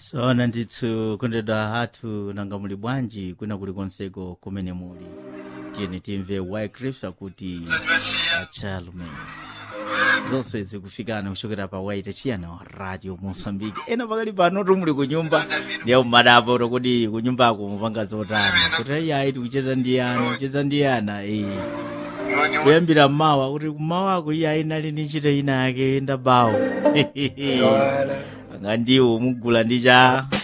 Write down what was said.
sona ndithu kondedwa athu nanga muli bwanji kwina kulikonseko kumene muli tiyeni timve wycliffe akuti achalume zonse zikufikana kuchokera pa waite chiyana wa radio mosambiki ena pakali pano tumuli kunyumba ndiye mmadapo tokuti kunyumbako mupanga zotani kuti ayi tikucheza ndi ana kucheza ndi ana eh kuyambira mmawa kuti kumawako iye ayinali ndi ntchito ina yake ndabawo anga ndiwo mugula ndi cha